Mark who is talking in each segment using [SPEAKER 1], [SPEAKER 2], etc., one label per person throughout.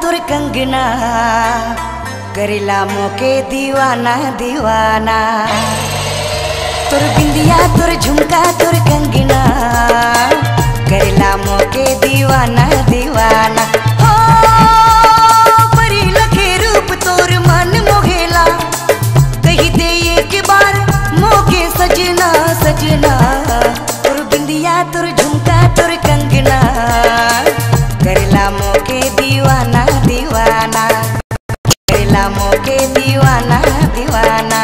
[SPEAKER 1] तुर कंगना करेला मोके दीवाना दीवाना तुर बिंदिया तुर झुमका तुर कंगना करेला मोके दीवाना दीवाना हो परी लखे रूप तोर मन मोहेला कही दे एक बार मोके सजना सजना तुर बिंदिया तुर झुमका तुर कंगना करेला मोके दीवाना दीवाना करेला मोके दीवाना दीवाना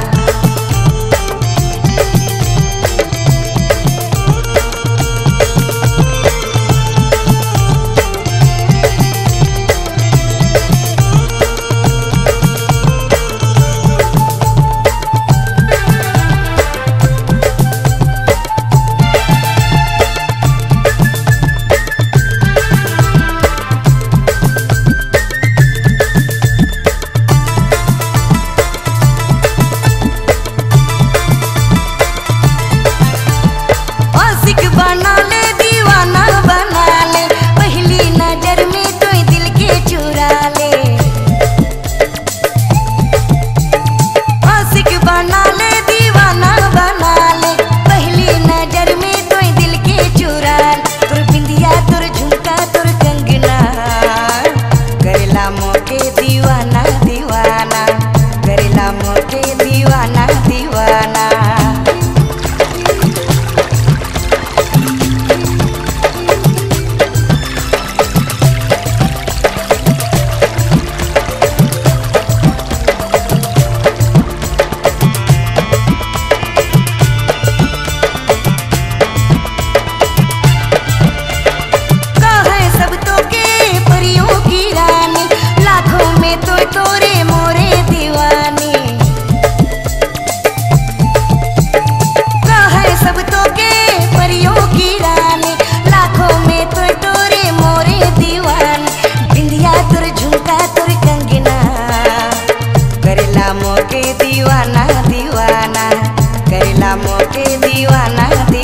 [SPEAKER 1] आशिक बना ले दीवाना बना ले पहली नजर में तो दिल के चुरा ले आशिक बना ले दीवाना बना ले पहली नजर में तो दिल के चुरा ले तुर बिंदिया तुर झुमका तुर कंगना करेला मोके दीवाना दीवाना करेला मोके दीवाना दीवाना कहे सब तो के परियों की रानी लाखों में तो तोरे मोरे दीवानी कहे सब तो के परियों की रानी लाखों में तो तोरे मोरे दीवानी बिंदिया तुर झुमका तुर कंगना करेला मोके दीवाना दीवाना करेला मोके दीवाना